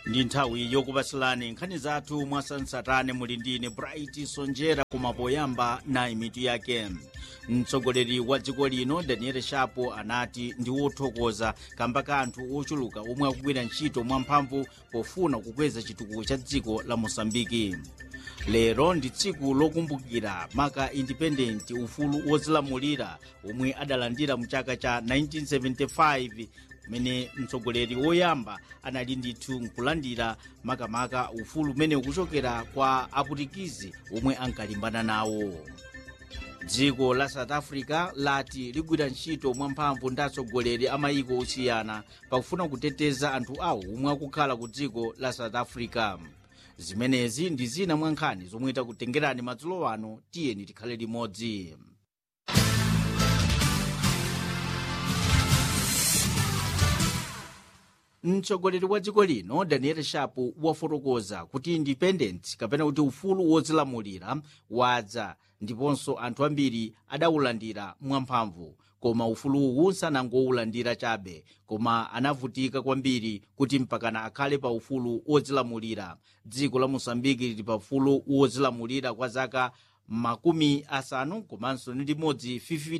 ndi nthawi yokupasilani nkhani zathu mwasansatane muli ndine bright sonjera koma poyamba nayi mitu yake mtsogoleri wa dziko lino daniel shapo anati ndi wothokoza kamba ka anthu ochuluka omwe akugwira ntchito mwamphamvu pofuna kukweza chitukuko cha dziko la mosambiki lero ndi tsiku lokumbukira maka independent ufulu wozilamulira omwe adalandira mu chaka cha 1975 kumene mtsogoleri woyamba anali ndithu nkulandira makamaka ufulu umene ukuchokera kwa aputikizi omwe ankalimbana nawo dziko la south africa lati ligwira ntchito mwamphamvu ndi atsogoleri a mayiko osiyana pakufuna kuteteza anthu awo omwe akukhala ku dziko la south africa zimenezi ndi zina mwa nkhani zomwe takutengerani madzulo ano tiyeni tikhale limodzi mtsogoleri wa dziko lino daniel shapo wafotokoza kuti independent kapena kuti ufulu wozilamulira wadza ndiponso anthu ambiri adawulandira mwamphamvu koma ufuluwu sanangowulandira chabe koma anavutika kwambiri kuti mpakana akhale pa ufulu wozilamulira dziko la mosambiki lili pa ufulu wozilamulira kwa zaka makumi asanu komanso ndi limodzi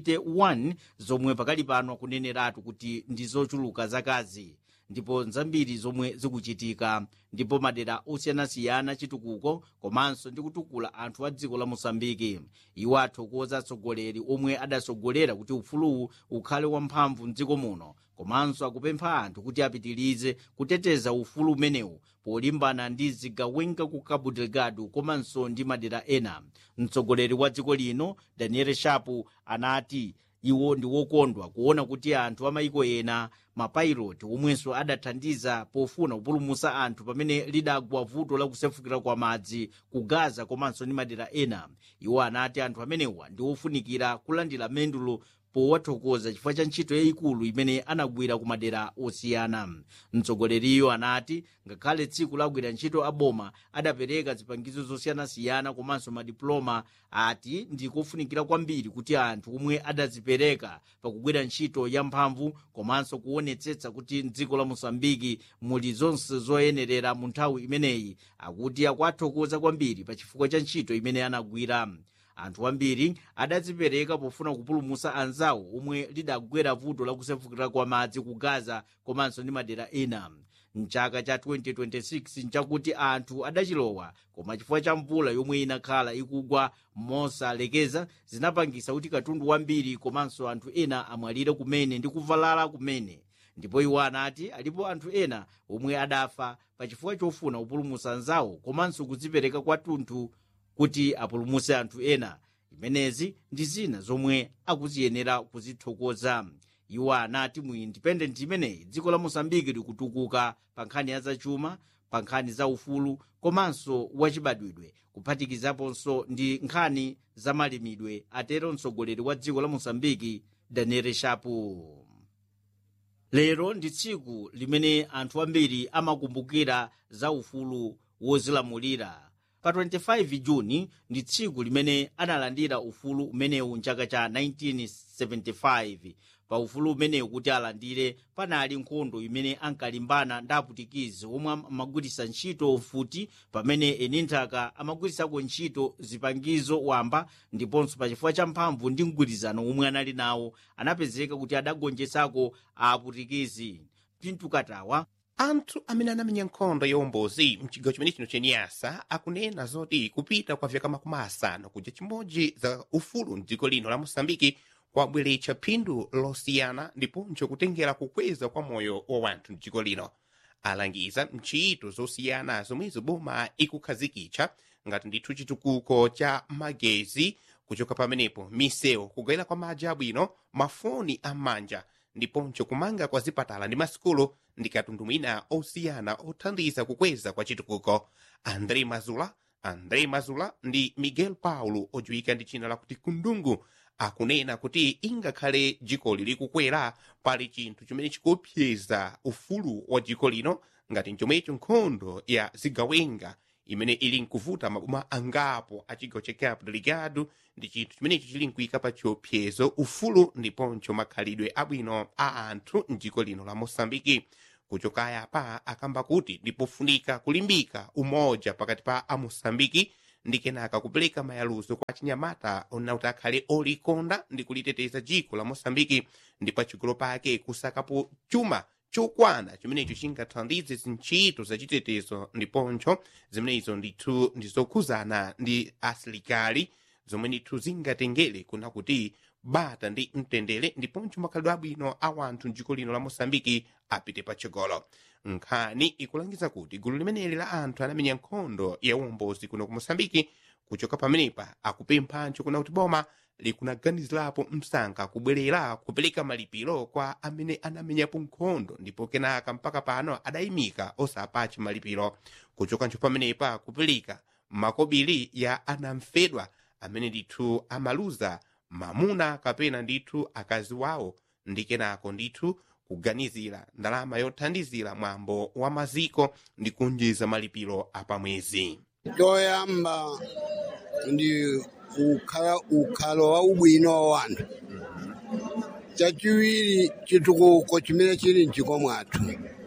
51 zomwe pakali pano akuneneratu kuti ndi zochuluka zakazi ndipo nzambiri zomwe zikuchitika ndipo madera osiyanasiyana chitukuko komanso ndi kutukula anthu a dziko la mosambiki iwo athokoza atsogoleri omwe adatsogolera kuti ufuluwu ukhale wamphamvu mdziko muno komanso akupempha anthu kuti apitirize kuteteza ufulu umenewu polimbana ndi zigawenga ku cabo delgado komanso ndi madera ena mtsogoleri wa dziko lino daniel shapo anati iwo ndi wokondwa kuona kuti anthu amayiko ena mapiloti omwenso adathandiza pofuna kupulumutsa anthu pamene lidagwa vuto lakusefukira kwa madzi ku gaza komanso ndi madera ena iwo anati anthu amenewa ndi ofunikira kulandira mendulo powathokoza chifukwa cha ntchito yayikulu imene anagwira ku madera osiyana mtsogoleriyo anati ngakhale tsiku lagwira ntchito aboma adapereka zipangizo zosiyanasiyana komanso madiploma ati ndi kofunikira kwambiri kuti anthu omwe adazipereka pakugwira ntchito yamphamvu komanso kuonetsetsa kuti mdziko la mosambiki muli zonse zoyenerera mu nthawi imeneyi akuti akuathokoza kwambiri pa chifukwa cha ntchito imene anagwira anthu ambiri adadzipereka pofuna kupulumutsa anzawo omwe lidagwera vuto lakusefukira kwa madzi ku gaza komanso ndi madera ena mchaka cha 2026 nchakuti anthu adachilowa koma chifukwa cha mvula yomwe inakhala ikugwa mosalekeza zinapangisa kuti katundu wambiri komanso anthu ena amwalire kumene ndi kuvalala kumene ndipo iwo anati alipo anthu ena omwe adafa pa chifukwa chofuna kupulumutsa anzawo komanso kudzipereka kwathunthu kuti apulumutse anthu ena imenezi ndi zina zomwe akuziyenera kuzithokoza iwo anati mu independent imeneyi dziko la mosambiki likutukuka pa nkhani ya zachuma pa nkhani za ufulu komanso wachibadwidwe kuphatikizaponso ndi nkhani za malimidwe atero mtsogoleri wa dziko la mosambiki daniel shapo lero ndi tsiku limene anthu ambiri amakumbukira za ufulu wozilamulira pa 25 juni ndi tsiku limene analandira ufulu umenewu mchaka cha 1975 pa ufulu umenewu kuti alandire panali nkhondo imene ankalimbana ndi aputikizi omwe amagwiritsa ntchito mfuti pamene eni nthaka amagwiritsako ntchito zipangizo wamba ndiponso pa chifukwa cha mphamvu ndi mgwirizano omwe anali nawo anapezeka kuti adagonjetsako aputikizi pintu katawa anthu amene anamenya nkhondo yaumbozi mchigawo chimene chino chenyasa akunena zoti kupita kwa vyaka makumi asanu kuja chimodzi za ufulu mdziko lino la mosambiki kwabweretsa phindu losiyana ndiponso kutengera kukweza kwa moyo wa wanthu mdziko lino alangiza mchito zosiyana zomwezo boma ikukhazikitsa ngati ndithu chitukuko cha magezi kuchoka pamenepo misewu kugayira kwa madzi abwino mafoni am'manja ndiponso kumanga kwa zipatala ndi masikulu ndi katundu mwina osiyana othandiza kukweza kwa chitukuko andre mazula andre mazula ndi miguel paulo odziwika ndi dzina lakuti kundungu akunena kuti ingakhale dziko lili kukwera pali chinthu chimene chikuopseza ufulu wa dziko lino ngati chomwecho nkhondo ya zigawenga imene ili nkuvuta maboma angapo a chigawo cha cabo delgado ndi chinthu chimenecho chili nkuyika pa chiopsezo ufulu ndiponso makhalidwe abwino a anthu mdziko lino la mosambiki kuchoka apa akamba kuti ndipofunika kulimbika umoja pakati pa amosambiki ndi kenaka kupereka mayaluzo kwa chinyamata ona kuti akhale olikonda ndi kuliteteza dziko la mosambiki ndi pachigolo pake kusakapo chuma chokwana chimenecho chingathandize zintchito zachitetezo ndiponso zimenezo ndithu ndizokhuzana ndi asilikali zomwe ndithu zingatengere kuna kuti bata ndi mtendere ndiponso makhalidwe abwino a wanthu mdziko lino la mosambiki apite patsogolo nkhani ikulangiza kuti gulu limeneli la anthu anamenya nkhondo ya uwombozi kuno ku mosambiki kuchoka pamenepa akupemphanso kuna kuti boma likunaganizirapo msanga kubwerera kupereka malipiro kwa amene anamenyapo nkhondo ndipo kenaka mpaka pano adayimika osapache malipiro kuchokanso pamenepa kupereka makobiri ya anamfedwa amene ndithu amaluza mamuna kapena ndithu akazi wawo ndi kenako ndithu kuganizira ndalama yothandizira mwambo wa maziko ndi kunjiza malipiro apamwezi choyamba ndi ukhala ukhalo wa ubwino wa wanthu chachiwiri chitukuko chimene chili mchiko mwathu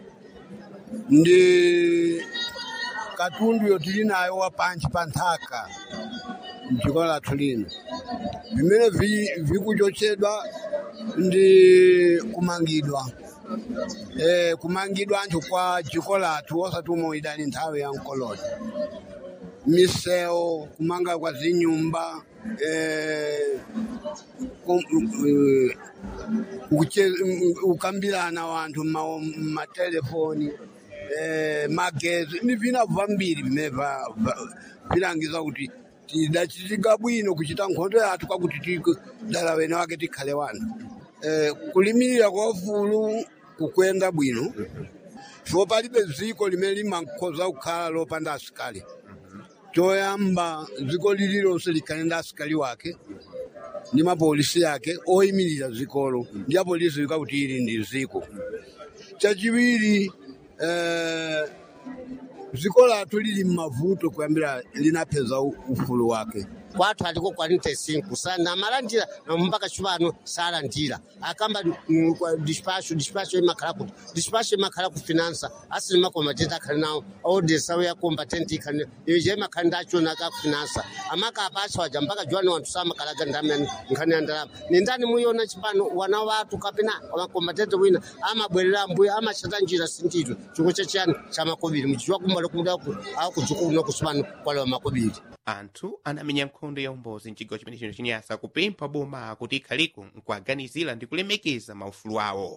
ndi katundu yotili nayo wa panchi pa nthaka mchiko lathu lino vimene vi- vikuchotsedwa ndi kumangidwa eh, kumangidwa anthu kwa dziko lathu osati umwe idali nthawi ya mkoloni misewu kumanga kwa zinyumba eh, kum- eh, kuche- ukambirana wanthu mma- mmatelefoni eh, magezi ni vina vambiri vimene va- va- vilangiza kuti tidachitika bwino kuchita nkhondo yathu kwakuti tiku- dala wene wake tikhale wanthu eh, kulimirira kwa ufulu kukwenda bwino so palibe dziko limene limakhoza kukhala lopanda asikali choyamba dziko lililonse likhale ndi asikali wake ndi mapolisi yake oyimirira dzikolo ndi apolisi wika kuti ili ndi dziko chachiwiri eh, dziko lathu lili mmavuto kuyambira linapeza u- ufulu wake kwathu aliko 45 sana amalandira mpaka chipano salandira akamba mm, kwa dispatcho dispatcho imakhala kuti dispatcho imakhala ku finansa asili makombatenti akhali nawo audesa ya combatant ikhali ije imakhala ndachona ka finansa amaka apatsa waja mpaka juwani wanthu samakalaga ndamani nkhani ya ndalama ni ndani muyona chipano wana wathu kapena makombatenti wina amabwerera mbuya amachita njira sintito chikho chachiyani cha makobiri muchichwa kumbala kumudaku akujuku kuno kusipano kwalewa makobiri anthu anamenya nkhondo ya umbozi mchigawo chimene chino chinyasa kupempha boma kuti ikhaliko nkuaganizira ndi kulemekeza maufulu awo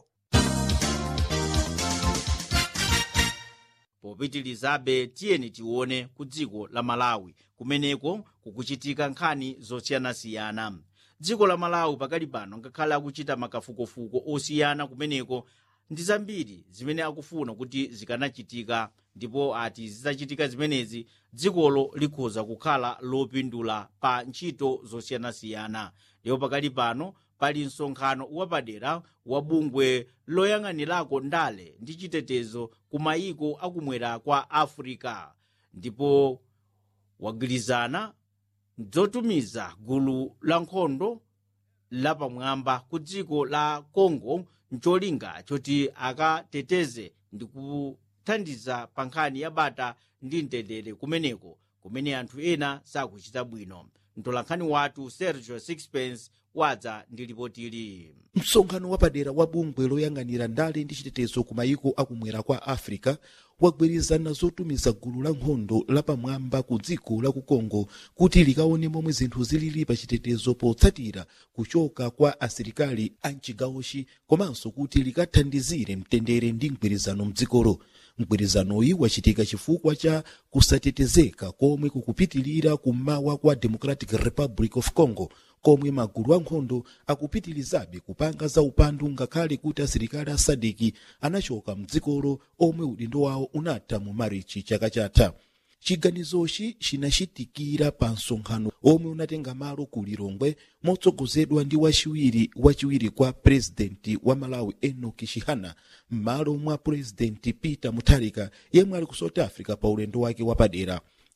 popitilizabe tiyeni tione ku dziko la malawi kumeneko kukuchitika nkhani zosiyanasiyana dziko la malawi pakali pano ngakhale akuchita makafukufuku osiyana kumeneko ndi zambiri zimene akufuna kuti zikanachitika ndipo ati zitachitika zimenezi dzikolo likhoza kukhala lopindula pa ntchito zosiyanasiyana ndipo pakali pano pali msonkhano wapadera wa bungwe loyang'anirako ndale ndi chitetezo ku mayiko akumwera kwa africa ndipo wagwirizana zotumiza gulu la nkhondo lapamwamba ku dziko la congo ncholinga choti akateteze ndi kuthandiza pa nkhani ya bata ndi mtendere kumeneko kumene anthu ena sakuchita bwino mtolankhani wathu sergio sixpence wadza ndi ripotili msonkhano wapadera wa bungwe loyang'anira ndale ndi chitetezo ku mayiko akumwera kwa africa wagwirizana zotumiza gulu la nkhondo lapamwamba ku dziko la ku congo kuti likaone momwe zinthu zilili pa chitetezo potsatira kuchoka kwa asilikali a mchigawochi komanso kuti likathandizire mtendere ndi mgwirizano mdzikolo mgwirizanoyi wachitika chifukwa cha kusatetezeka komwe kukupitilira kummawa kwa democratic republic of congo komwe magulu ankhondo akupitilizabe kupanga za upandu ngakhale kuti asilikali a sadiki anachoka mdzikolo omwe udindo wawo unatha mu marichi chaka chatha chiganizochi chinachitikira pa msonkhano omwe unatenga malo ku lilongwe motsogozedwa ndi wachiwiri wachiwiri kwa purezidenti wa malawi enoki chihana m'malo mwa purezidenti peter mutharika yemwe ali ku south africa pa ulendo wake wapadera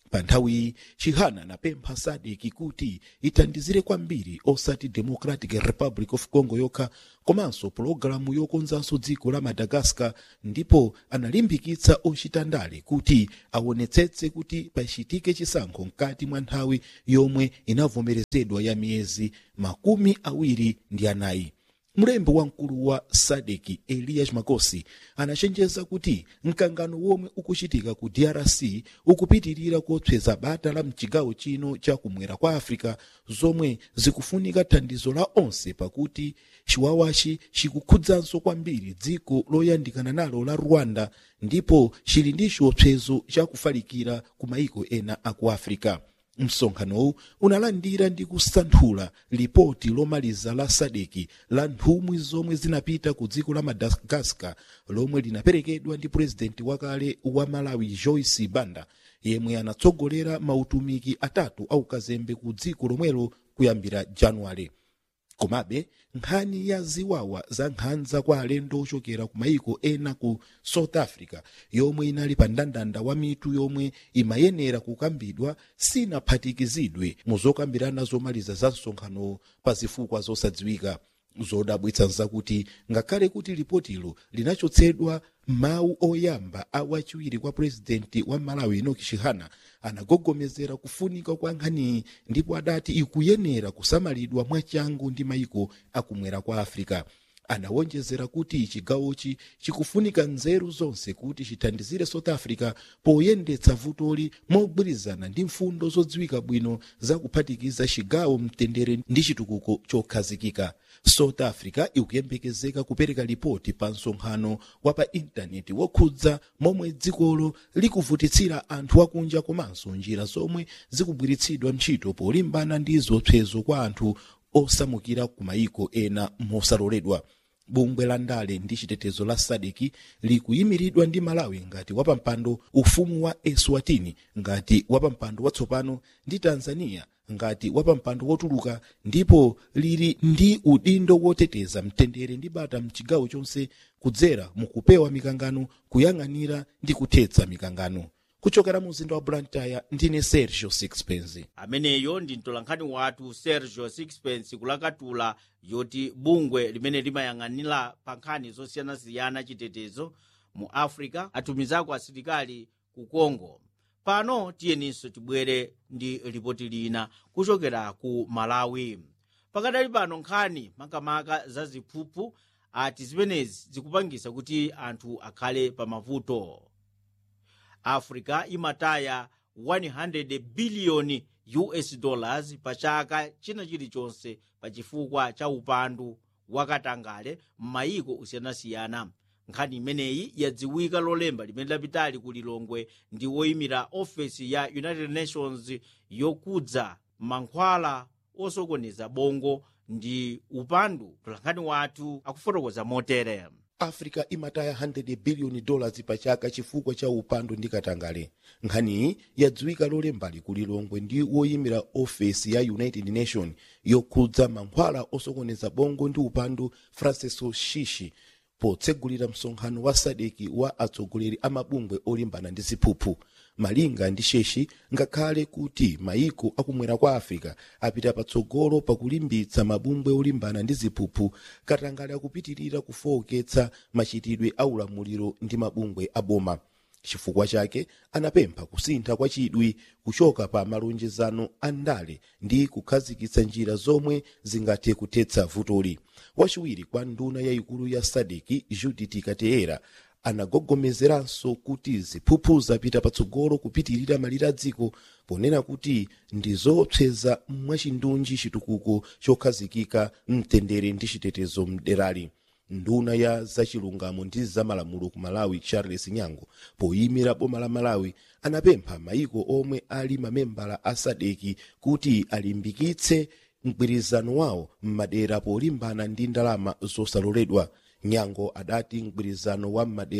pa nthawiyi chihana anapempha sadeki kuti ithandizire kwambiri osati democratic republic of congo yokha komanso pologalamu yokonzanso dziko la madagascar ndipo analimbikitsa ochita ndale kuti aonetsetse kuti pachitike chisankho mkati mwa nthawi yomwe inavomerezedwa ya miyezi makumi awiri ndi anayi mlembi wamkulu wa sadeki elias makosi anachenjeza kuti mkangano womwe ukuchitika ku drc ukupitirira kotsweza bata la mchigawo chino cha kumwera kwa africa zomwe zikufunika thandizo la onse pakuti chiwawachi chikukhudzanso kwambiri dziko loyandikana nalo la rwanda ndipo chili ndi chiopsezo chakufalikira ku maiko ena aku africa msonkhanowu unalandira ndi kusanthula lipoti lomaliza la sadeki la nthumwi zomwe zinapita ku dziko la madagascar lomwe linaperekedwa ndi purezidenti wakale wa malawi joyce banda yemwe anatsogolera mautumiki atatu aukazembe ku dziko lomwelo kuyambira januwale komabe nkhani ya ziwawa za nkhanza kwa alendo ochokera ku maiko ena ku south africa yomwe inali pa mndandanda wa mitu yomwe imayenera kukambidwa sinaphatikizidwe mu zokambirana zomaliza za msonkhano pa zifukwa zosadziwika zodabwitsa nzakuti ngakhale kuti lipotilo linachotsedwa mawu oyamba a wachiwiri kwa purezidenti wa malawi enoki chihana anagogomezera kufunika kwa nkhaniyi ndipo adati ikuyenera kusamalidwa mwachangu ndi maiko akumwera kwa africa anawonjezera kuti chigawochi chikufunika nzeru zonse kuti chithandizire south africa poyendetsa vutoli mogwirizana ndi mfundo zodziwika bwino zakuphatikiza chigawo mtendere ndi chitukuko chokhazikika south africa ikuyembekezeka kupereka lipoti pa msonkhano wa pa intaneti wokhudza momwe dzikolo likuvutitsira anthu akunja komanso njira zomwe zikugwiritsidwa ntchito polimbana ndi zopsezo kwa anthu osamukira ku maiko ena mosaloledwa bungwe la ndale ndi chitetezo la sadeki likuyimiridwa ndi malawi ngati wapampando ufumu wa eswatini ngati wapampando watsopano ndi tanzania ngati wapampando wotuluka ndipo lili ndi udindo woteteza mtendere ndi bata mchigawo chonse kudzera mukupewa mikangano kuyang'anira ndi kuthetsa mikangano kuchokera mu mzinda wa blantyre ndine sergio sixpence ameneyo ndi mtolankhani wathu sergio sixpence kulakatula yoti bungwe limene limayang'anira pa nkhani zosiyanasiyana chitetezo mu africa atumizako asilikali ku congo pano tiyeninso tibwere ndi ripoti lina kuchokera ku malawi pakadali pano nkhani makamaka za ziphuphu ati zimenezi zikupangisa kuti anthu akhale pa mavuto africa imataya 100 biliyoni us dollars pa chaka china chilichonse pa chifukwa cha upandu wakatangale m'mayiko osiyanasiyana nkhani imeneyi yadziwika lolemba limene lapitali ku lilongwe ndi woyimira ofesi ya united nations yokudza mankhwala osokoneza bongo ndi upandu mtolankhani wathu akufotokoza motere africa imataya 100 biliyoni dollars pa chaka chifukwa cha upandu ndi katangale nkhaniyi yadziwika lolembali ku lilongwe ndi woyimira ofesi ya united nation yokhudza mankhwala osokoneza bongo ndi upandu francisco shishi potsegulira msonkhano wa sadeki wa atsogoleri a mabungwe olimbana ndi ziphuphu malinga ndi sheshi ngakhale kuti mayiko akumwera kwa africa apita patsogolo pakulimbitsa mabungwe olimbana ndi ziphuphu katangale akupitirira kufowoketsa machitidwe a ulamuliro ndi mabungwe aboma chifukwa chake anapempha kusintha kwa chidwi kuchoka pa malonjezano a ndale ndi kukhazikitsa njira zomwe zingathe kuthetsa vutoli wachiwiri kwa nduna yayikulu ya sadeki judith kateera anagogomezeranso kuti ziphuphu zapita patsogolo kupitirira malire a dziko ponena kuti ndi zoopseza mwachindunji chitukuko chokhazikika mtendere ndi chitetezo mderali nduna ya zachilungamo ndi zamalamulo ku malawi charles nyango poyimira boma la malawi anapempha mayiko omwe ali mamembala a sadeki kuti alimbikitse mgwirizano wawo m'madera polimbana ndi ndalama zosaloledwa nyango adati mgwirizano wa m'madera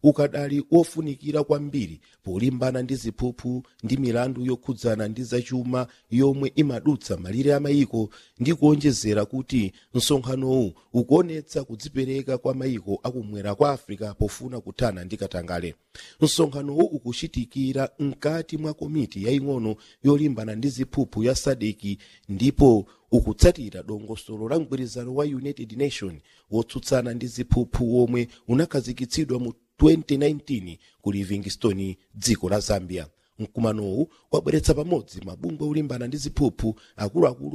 ukadali wofunikira kwambiri polimbana ndi ziphuphu ndi milandu yokhudzana ndi zachuma yomwe imadutsa malire amayiko ndi kuonjezera kuti msonkhanowu ukuonetsa kudzipereka kwa mayiko akumwera kwa africa pofuna kuthana ndi katangale msonkhanowu ukuchitikira mkati mwa komiti yaying'ono yolimbana ndi ziphuphu ya sadeki ndipo ukutsatira dongosolo la mgwirizano wa united nation wotsutsana ndi ziphuphu womwe unakhazikitsidwa mu 2019 ku livingstone dziko la zambia mkumanowu wabweretsa pamodzi mabungwe olimbana ndi ziphuphu akuluakulu